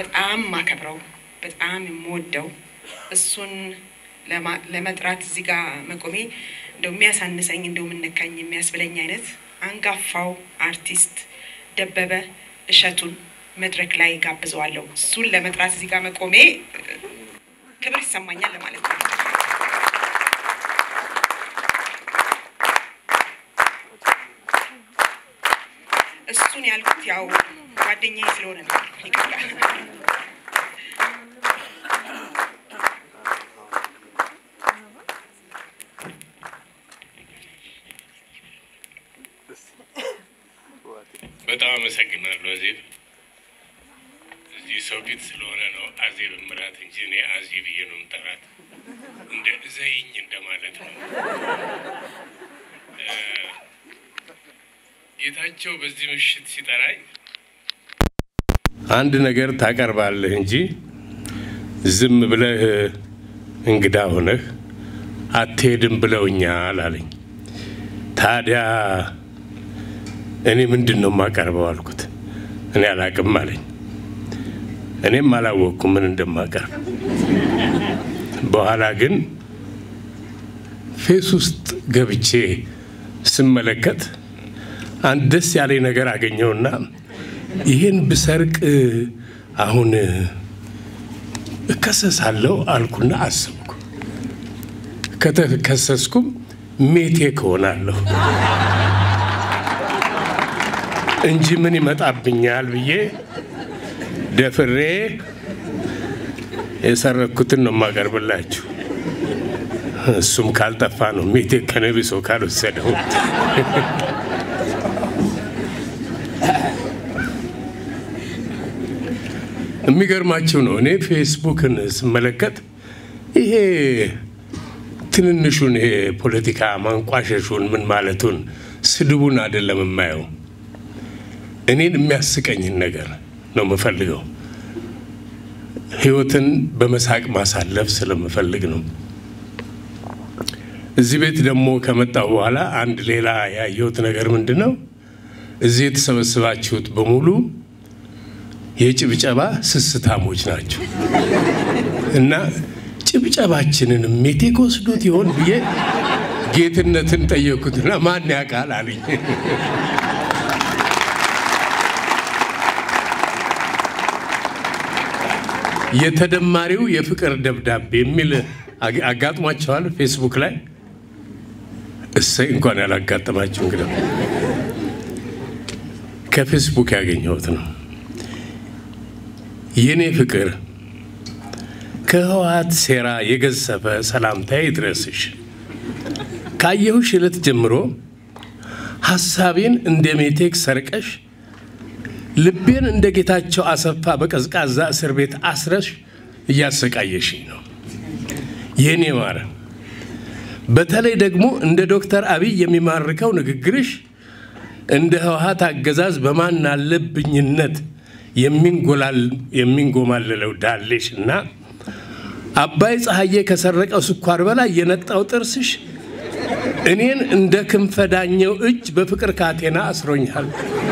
በጣም ማከብረው በጣም የምወደው እሱን ለማ- ለመጥራት እዚህ ጋር መቆሜ እንደው የሚያሳንሰኝ እንደው የምነካኝ የሚያስብለኝ አይነት አንጋፋው አርቲስት ደበበ እሸቱን መድረክ ላይ ጋብዘዋለሁ። እሱን ለመጥራት እዚህ ጋር መቆሜ እ፣ ክብር ይሰማኛል ለማለት ነው። እሱን ያልኩት ያው ጓደኛዬ ስለሆነ ነው። ይቅርታ። በጣም አመሰግናለሁ አዜብ። እዚህ ሰው ፊት ስለሆነ ነው አዜብ ምራት እንጂ እኔ አዚ ብዬ ነው የምጠራት። እንደ ዘይኝ እንደማለት ነው። እ፣ ጌታቸው በዚህ ምሽት ሲጠራኝ አንድ ነገር ታቀርባለህ እንጂ ዝም ብለህ እንግዳ ሆነህ አትሄድም ብለውኛል አለኝ። ታዲያ እኔ ምንድን ነው የማቀርበው አልኩት። እኔ አላቅም አለኝ። እኔም አላወቅኩም ምን እንደማቀርብ። በኋላ ግን ፌስ ውስጥ ገብቼ ስመለከት አንድ ደስ ያለኝ ነገር አገኘውና ይህን ብሰርቅ አሁን እከሰሳለሁ አልኩና አሰብኩ። ከተከሰስኩም ሜቴክ እሆናለሁ እንጂ ምን ይመጣብኛል ብዬ ደፍሬ የሰረኩትን ነው የማቀርብላችሁ። እሱም ካልጠፋ ነው ሜቴክ ከነቢሶ ካልወሰደው። የሚገርማችሁ ነው እኔ ፌስቡክን ስመለከት ይሄ ትንንሹን ይሄ ፖለቲካ ማንቋሸሹን ምን ማለቱን ስድቡን አይደለም የማየው እኔን የሚያስቀኝን ነገር ነው የምፈልገው። ህይወትን በመሳቅ ማሳለፍ ስለምፈልግ ነው። እዚህ ቤት ደግሞ ከመጣሁ በኋላ አንድ ሌላ ያየሁት ነገር ምንድን ነው? እዚህ የተሰበሰባችሁት በሙሉ የጭብጨባ ስስታሞች ናቸው እና ጭብጨባችንን ሜቴክ ወስዶት ይሆን ብዬ ጌትነትን ጠየኩትና ማን ያውቃል አለኝ። የተደማሪው የፍቅር ደብዳቤ የሚል አግ- አጋጥሟቸዋል ፌስቡክ ላይ። እሰይ እንኳን ያላጋጠማቸው እንግዲህ ከፌስቡክ ያገኘሁት ነው። የኔ ፍቅር ከህወሓት ሴራ የገዘፈ ሰላምታ ይድረስሽ። ካየሁሽ ዕለት ጀምሮ ሐሳቤን እንደ ሜቴክ ሰርቀሽ ልቤን እንደ ጌታቸው አሰፋ በቀዝቃዛ እስር ቤት አስረሽ እያሰቃየሽኝ ነው የኔ ማር። በተለይ ደግሞ እንደ ዶክተር አብይ የሚማርከው ንግግርሽ እንደ ህወሓት አገዛዝ በማን አለብኝነት የሚንጎማልለው ዳሌሽ እና አባይ ፀሐዬ ከሰረቀው ስኳር በላይ የነጣው ጥርስሽ እኔን እንደ ክንፈዳኘው እጅ በፍቅር ካቴና አስሮኛል።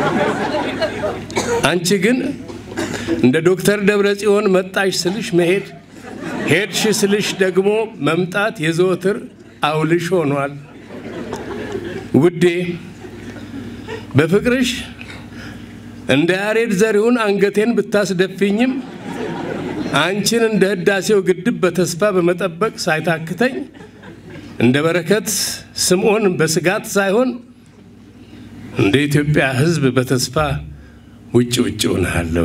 አንቺ ግን እንደ ዶክተር ደብረ ጽዮን መጣሽ ስልሽ መሄድ፣ ሄድሽ ስልሽ ደግሞ መምጣት የዘወትር አውልሽ ሆኗል። ውዴ በፍቅርሽ እንደ ያሬድ ዘሪሁን አንገቴን ብታስደፊኝም አንቺን እንደ ህዳሴው ግድብ በተስፋ በመጠበቅ ሳይታክተኝ እንደ በረከት ስምዖን በስጋት ሳይሆን እንደ ኢትዮጵያ ሕዝብ በተስፋ ውጭ ውጭ ሆናለሁ።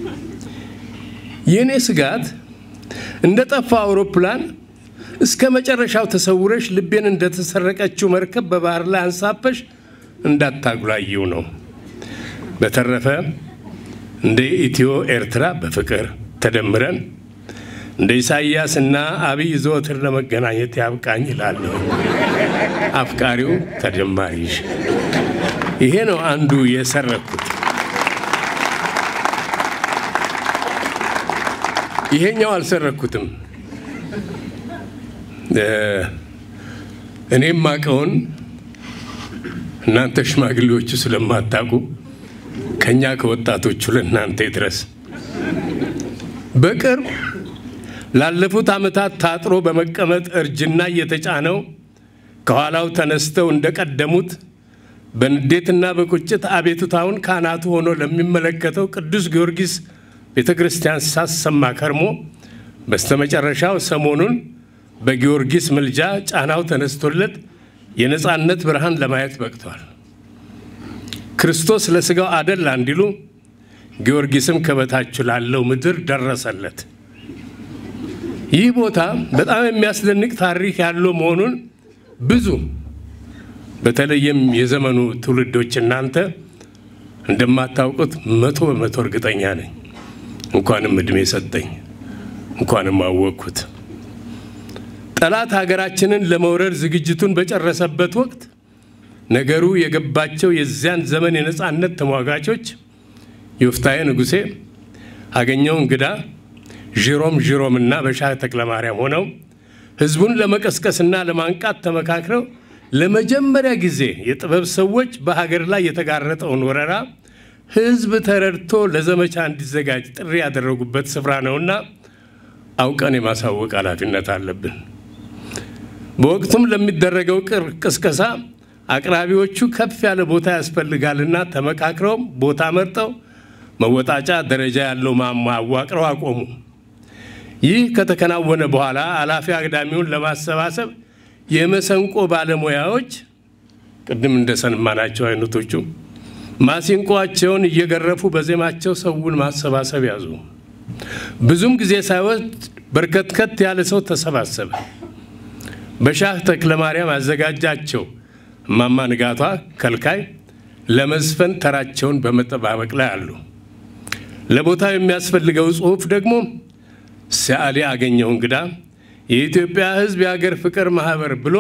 የእኔ ስጋት እንደ ጠፋ አውሮፕላን እስከ መጨረሻው ተሰውረሽ ልቤን እንደተሰረቀችው መርከብ በባህር ላይ አንሳፈሽ እንዳታጉላይው ነው። በተረፈ እንደ ኢትዮ ኤርትራ በፍቅር ተደምረን እንደ ኢሳይያስ እና አብይ ዘወትር ለመገናኘት ያብቃኝ ይላለሁ። አፍቃሪው ተጀማሪሽ። ይሄ ነው አንዱ የሰረኩት። ይሄኛው አልሰረኩትም። እኔም ማቀውን እናንተ ሽማግሌዎቹ ስለማታውቁ ከኛ ከወጣቶቹ ለእናንተ ይድረስ። በቅርብ ላለፉት ዓመታት ታጥሮ በመቀመጥ እርጅና እየተጫነው ከኋላው ተነስተው እንደቀደሙት በንዴትና በቁጭት አቤቱታውን ካህናቱ ሆኖ ለሚመለከተው ቅዱስ ጊዮርጊስ ቤተ ክርስቲያን ሳሰማ ከርሞ በስተመጨረሻው ሰሞኑን በጊዮርጊስ ምልጃ ጫናው ተነስቶለት የነፃነት ብርሃን ለማየት በቅቷል። ክርስቶስ ለሥጋው አደላ እንዲሉ ጊዮርጊስም ከበታች ላለው ምድር ደረሰለት። ይህ ቦታ በጣም የሚያስደንቅ ታሪክ ያለው መሆኑን ብዙ በተለይም የዘመኑ ትውልዶች እናንተ እንደማታውቁት መቶ በመቶ እርግጠኛ ነኝ። እንኳንም እድሜ ሰጠኝ፣ እንኳንም አወቅኩት። ጠላት ሀገራችንን ለመውረር ዝግጅቱን በጨረሰበት ወቅት ነገሩ የገባቸው የዚያን ዘመን የነፃነት ተሟጋቾች ዮፍታሔ ንጉሴ፣ አገኘው እንግዳ፣ ዥሮም ዥሮምና በሻህ ተክለማርያም ሆነው ህዝቡን ለመቀስቀስና ለማንቃት ተመካክረው ለመጀመሪያ ጊዜ የጥበብ ሰዎች በሀገር ላይ የተጋረጠውን ወረራ ህዝብ ተረድቶ ለዘመቻ እንዲዘጋጅ ጥሪ ያደረጉበት ስፍራ ነውና አውቀን የማሳወቅ ኃላፊነት አለብን። በወቅቱም ለሚደረገው ቅስቀሳ አቅራቢዎቹ ከፍ ያለ ቦታ ያስፈልጋልና ተመካክረው ቦታ መርጠው መወጣጫ ደረጃ ያለው ማማ አዋቅረው አቆሙ። ይህ ከተከናወነ በኋላ አላፊ አግዳሚውን ለማሰባሰብ የመሰንቆ ባለሙያዎች ቅድም እንደሰማናቸው አይነቶቹ ማሲንቆአቸውን እየገረፉ በዜማቸው ሰውን ማሰባሰብ ያዙ። ብዙም ጊዜ ሳይወስድ በርከትከት ያለ ሰው ተሰባሰበ። በሻህ ተክለ ማርያም አዘጋጃቸው እማማ ንጋቷ ከልካይ ለመዝፈን ተራቸውን በመጠባበቅ ላይ አሉ። ለቦታው የሚያስፈልገው ጽሑፍ ደግሞ ሰዓሊ አገኘው እንግዳ የኢትዮጵያ ሕዝብ የሀገር ፍቅር ማህበር ብሎ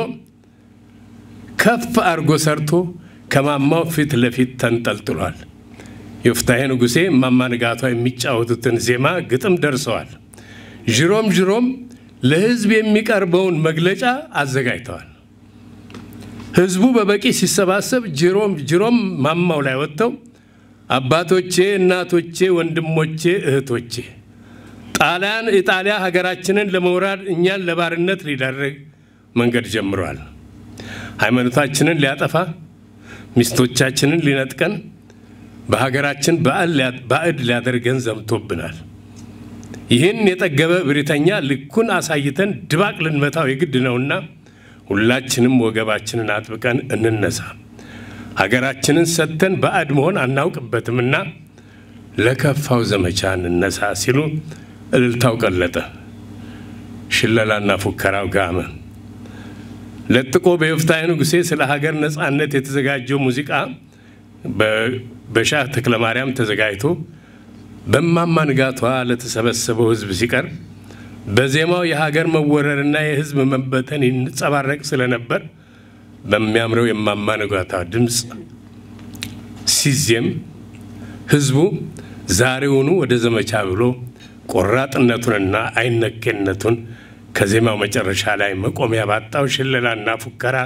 ከፍ አድርጎ ሰርቶ ከማማው ፊት ለፊት ተንጠልጥሏል። ዮፍታሔ ንጉሴ እማማ ንጋቷ የሚጫወቱትን ዜማ ግጥም ደርሰዋል። ዥሮም ዥሮም ለሕዝብ የሚቀርበውን መግለጫ አዘጋጅተዋል። ሕዝቡ በበቂ ሲሰባሰብ ጅሮም ጅሮም ማማው ላይ ወጥተው አባቶቼ፣ እናቶቼ፣ ወንድሞቼ፣ እህቶቼ ጣሊያን ኢጣሊያ ሀገራችንን ለመውራድ እኛን ለባርነት ሊዳረግ መንገድ ጀምሯል። ሃይማኖታችንን ሊያጠፋ ሚስቶቻችንን ሊነጥቀን በሀገራችን ባዕድ ሊያደርገን ዘምቶብናል። ይህን የጠገበ ብሪተኛ ልኩን አሳይተን ድባቅ ልንመታው የግድ ነውና ሁላችንም ወገባችንን አጥብቀን እንነሳ። ሀገራችንን ሰጥተን ባዕድ መሆን አናውቅበትምና ለከፋው ዘመቻ እንነሳ ሲሉ እልልታው ቀለጠ፣ ሽለላና ፉከራው ጋመ። ለጥቆ በዮፍታሔ ንጉሴ ስለ ሀገር ነፃነት የተዘጋጀው ሙዚቃ በሻህ ተክለ ማርያም ተዘጋጅቶ በእማማ ንጋቷ ለተሰበሰበው ሕዝብ ሲቀርብ በዜማው የሀገር መወረርና የሕዝብ መበተን ይንጸባረቅ ስለነበር በሚያምረው የእማማ ንጋቷ ድምፅ ሲዜም ሕዝቡ ዛሬውኑ ወደ ዘመቻ ብሎ ቆራጥነቱንና አይነኬነቱን ከዜማው መጨረሻ ላይ መቆሚያ ባጣው ሽለላና ፉከራ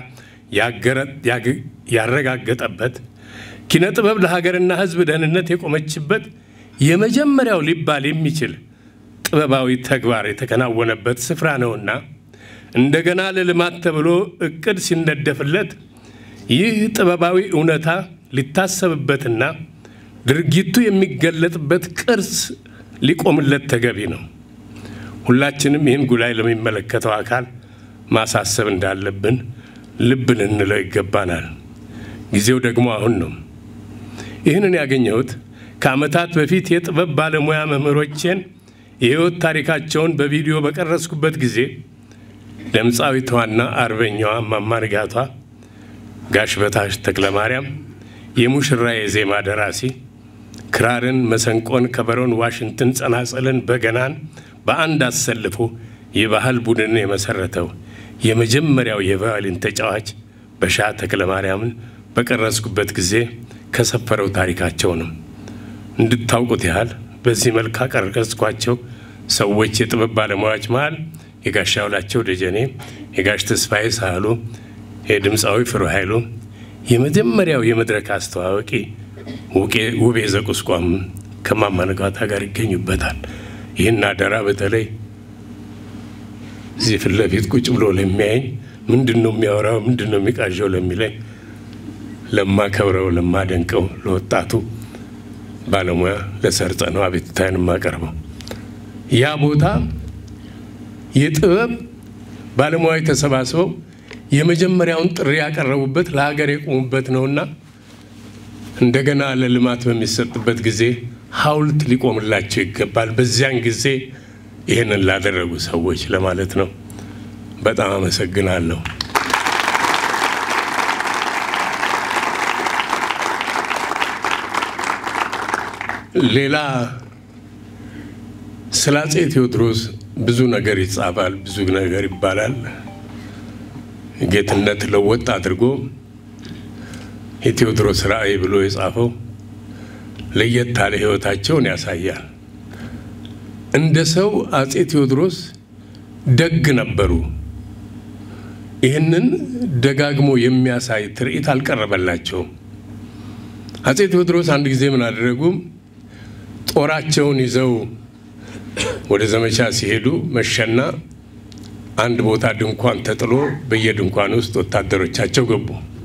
ያረጋገጠበት ኪነ ጥበብ ለሀገርና ሕዝብ ደህንነት የቆመችበት የመጀመሪያው ሊባል የሚችል ጥበባዊ ተግባር የተከናወነበት ስፍራ ነውና እንደገና ለልማት ተብሎ እቅድ ሲነደፍለት ይህ ጥበባዊ እውነታ ሊታሰብበትና ድርጊቱ የሚገለጥበት ቅርስ ሊቆምለት ተገቢ ነው። ሁላችንም ይህን ጉዳይ ለሚመለከተው አካል ማሳሰብ እንዳለብን ልብ ልንለው ይገባናል። ጊዜው ደግሞ አሁን ነው። ይህንን ያገኘሁት ከዓመታት በፊት የጥበብ ባለሙያ መምህሮቼን የሕይወት ታሪካቸውን በቪዲዮ በቀረጽኩበት ጊዜ ድምፃዊቷና አርበኛዋ እማማ ንጋቷ ጋሽ በታች ተክለ ማርያም የሙሽራ የዜማ ደራሲ ክራርን፣ መሰንቆን፣ ከበሮን፣ ዋሽንትን፣ ጸናጸልን፣ በገናን በአንድ አሰልፎ የባህል ቡድንን የመሰረተው የመጀመሪያው የቫዮሊን ተጫዋች በሻህ ተክለ ማርያምን በቀረጽኩበት ጊዜ ከሰፈረው ታሪካቸው ነው። እንድታውቁት ያህል በዚህ መልክ ካቀረጽኳቸው ሰዎች የጥበብ ባለሙያዎች መሃል የጋሽ አውላቸው ደጀኔ፣ የጋሽ ተስፋዬ ሳህሉ፣ የድምፃዊ ፍሩ ኃይሉ፣ የመጀመሪያው የመድረክ አስተዋዋቂ ውቤ ዘቁስቋም ከእማማ ንጋቷ ጋር ይገኙበታል። ይህን አደራ በተለይ እዚህ ፊት ለፊት ቁጭ ብሎ ለሚያየኝ ምንድን ነው የሚያወራው ምንድን ነው የሚቃዣው ለሚለኝ ለማከብረው ለማደንቀው ለወጣቱ ባለሙያ ለሰርጸ ነው አቤቱታዬን የማቀርበው። ያ ቦታ የጥበብ ባለሙያዎች ተሰባስበው የመጀመሪያውን ጥሪ ያቀረቡበት ለሀገር የቆሙበት ነውና እንደገና ለልማት በሚሰጥበት ጊዜ ሐውልት ሊቆምላቸው ይገባል። በዚያን ጊዜ ይህንን ላደረጉ ሰዎች ለማለት ነው። በጣም አመሰግናለሁ። ሌላ ስለ አፄ ቴዎድሮስ ብዙ ነገር ይጻፋል፣ ብዙ ነገር ይባላል። ጌትነት ለወጥ አድርጎ የቴዎድሮስ ራዕይ ብሎ የጻፈው ለየት ያለ ሕይወታቸውን ያሳያል። እንደ ሰው አፄ ቴዎድሮስ ደግ ነበሩ። ይህንን ደጋግሞ የሚያሳይ ትርኢት አልቀረበላቸውም። አፄ ቴዎድሮስ አንድ ጊዜ ምን አደረጉ? ጦራቸውን ይዘው ወደ ዘመቻ ሲሄዱ መሸና አንድ ቦታ ድንኳን ተጥሎ በየድንኳን ውስጥ ወታደሮቻቸው ገቡ።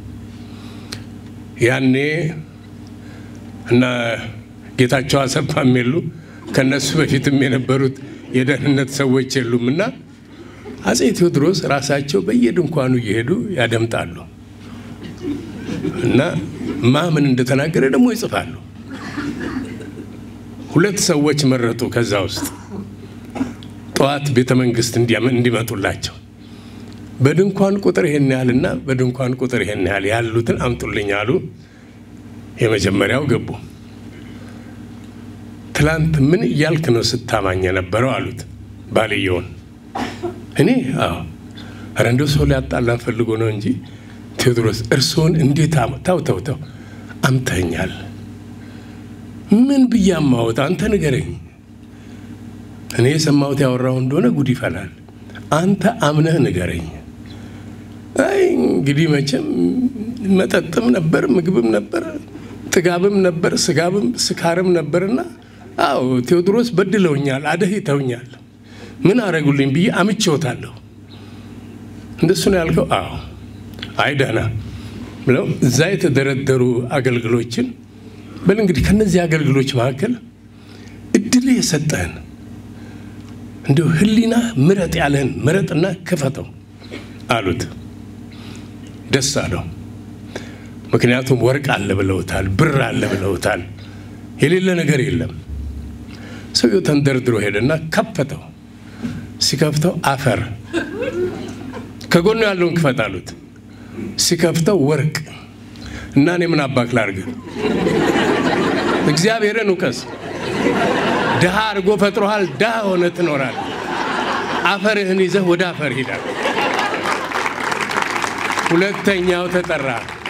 ያኔ እና ጌታቸው አሰፋም የሉ ከነሱ በፊትም የነበሩት የደህንነት ሰዎች የሉም እና አፄ ቴዎድሮስ ራሳቸው በየድንኳኑ እየሄዱ ያደምጣሉ እና ማምን እንደተናገረ ደግሞ ይጽፋሉ። ሁለት ሰዎች መረጡ። ከዛ ውስጥ ጠዋት ቤተ መንግስት እንዲመጡላቸው በድንኳን ቁጥር ይሄን ያህልና በድንኳን ቁጥር ይሄን ያህል ያሉትን አምጡልኝ አሉ። የመጀመሪያው ገቡ። ትላንት ምን እያልክ ነው ስታማኝ የነበረው አሉት ባልየውን። እኔ አዎ፣ ኧረ እንደው ሰው ሊያጣላን ፈልጎ ነው እንጂ ቴዎድሮስ እርስዎን እንዴት ተው ተው ተው አምተኛል ምን ብዬ አማወጥ? አንተ ንገረኝ። እኔ የሰማሁት ያወራው እንደሆነ ጉድ ይፈላል። አንተ አምነህ ንገረኝ። አይ እንግዲህ መቼም መጠጥም ነበር፣ ምግብም ነበር፣ ጥጋብም ነበር፣ ስጋብም ስካርም ነበርና አዎ ቴዎድሮስ በድለውኛል፣ አደህይተውኛል። ምን አረጉልኝ ብዬ አምቼዎታለሁ። እንደሱ ነው ያልከው? አዎ። አይ ደህና ብለው እዛ የተደረደሩ አገልግሎችን በል እንግዲህ ከነዚህ አገልግሎች መካከል እድል የሰጠህን እንዲሁ ሕሊና ምረጥ ያለህን ምረጥና ክፈተው አሉት። ደስ አለው። ምክንያቱም ወርቅ አለ ብለውታል፣ ብር አለ ብለውታል። የሌለ ነገር የለም። ሰውየው ተንደርድሮ ሄደና ከፈተው። ሲከፍተው አፈር፣ ከጎኑ ያለውን ክፈት አሉት። ሲከፍተው ወርቅ እና እኔ ምን አባክ ላርግ? እግዚአብሔርን እውቀስ። ድሃ አድርጎ ፈጥሮሃል። ድሃ ሆነ ትኖራል። አፈርህን ይዘህ ወደ አፈር ሂዳል። ሁለተኛው ተጠራ።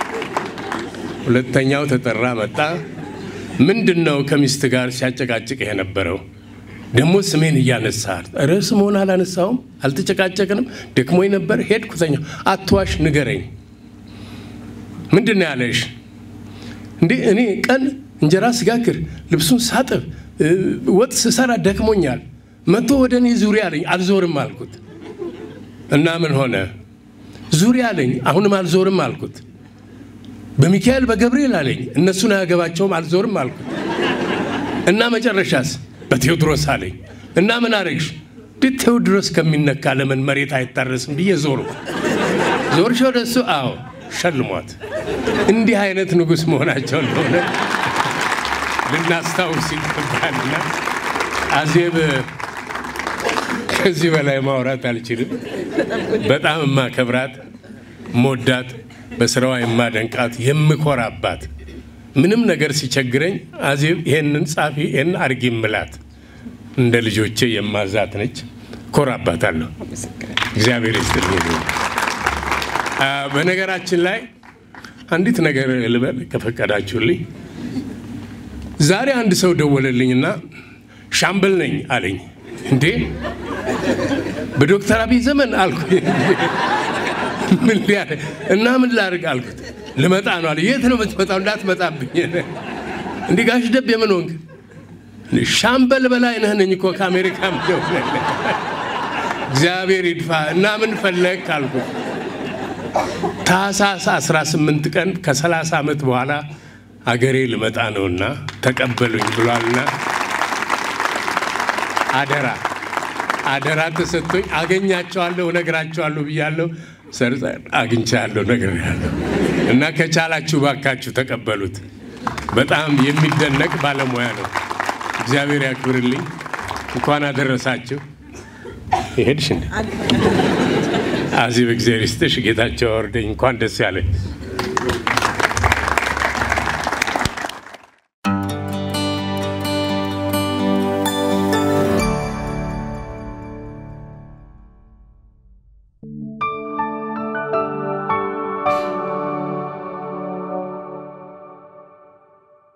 ሁለተኛው ተጠራ መጣ። ምንድን ነው ከሚስት ጋር ሲያጨቃጭቅህ የነበረው? ደግሞ ስሜን እያነሳል። ኧረ ስምሆን አላነሳውም፣ አልተጨቃጨቅንም። ደክሞኝ ነበር ሄድኩ ተኛሁ። አትዋሽ፣ ንገረኝ። ምንድን ነው ያለሽ? እንዴ እኔ ቀን እንጀራ ስጋግር ልብሱን ሳጥብ ወጥ ስሰራ ደክሞኛል። መቶ ወደ እኔ ዙሪያ አለኝ። አልዞርም አልኩት እና ምን ሆነ? ዙሪያ አለኝ። አሁንም አልዞርም አልኩት። በሚካኤል በገብርኤል አለኝ። እነሱን አያገባቸውም። አልዞርም አልኩት እና መጨረሻስ በቴዎድሮስ አለኝ እና ምን አረግሽ? ቴዎድሮስ ከሚነካ ለምን መሬት አይታረስም ብዬ ዞሩ። ዞርሽ ወደ እሱ? አዎ ሸልሟት። እንዲህ አይነት ንጉሥ መሆናቸው እንደሆነ ልናስታውስ ይገባልና አዜብ ከዚህ በላይ ማውራት አልችልም። በጣም የማከብራት ሞዳት፣ በስራዋ የማደንቃት የምኮራባት፣ ምንም ነገር ሲቸግረኝ አዜብ ይሄንን ጻፊ ይሄን አርጊ ምላት እንደ ልጆቼ የማዛት ነች። ኮራባታለሁ። እግዚአብሔር ይስጥልኝ። በነገራችን ላይ አንዲት ነገር ልበል ከፈቀዳችሁልኝ። ዛሬ አንድ ሰው ደወለልኝና ሻምበል ነኝ አለኝ። እንዴ በዶክተር አብይ ዘመን አልኩት። ምን ሊያደርግ እና ምን ላድርግ አልኩት። ልመጣ ነው አለ። የት ነው የምትመጣው? እንዳትመጣብኝ። እንዲህ ጋሽ ደብ የምን ሆንክ? ሻምበል በላይ ነህ ነኝ እኮ ከአሜሪካ ምደውል እግዚአብሔር ይድፋ እና ምን ፈለግ ካልኩት ታህሳስ 18 ቀን ከ30 ዓመት በኋላ አገሬ ልመጣ ነውና ተቀበሉኝ ብሏልና አደራ አደራ ተሰጥቶኝ አገኛቸዋለሁ፣ እነግራቸዋለሁ ብያለሁ። ሰርጸ አግኝቻለሁ፣ ነግሬያለሁ እና ከቻላችሁ ባካችሁ ተቀበሉት። በጣም የሚደነቅ ባለሙያ ነው። እግዚአብሔር ያክብርልኝ። እንኳን አደረሳችሁ። ይሄድሽ እንደ አዚህ በእግዚአብሔር ይስጥሽ። ጌታቸው አወርደኝ። እንኳን ደስ ያለኝ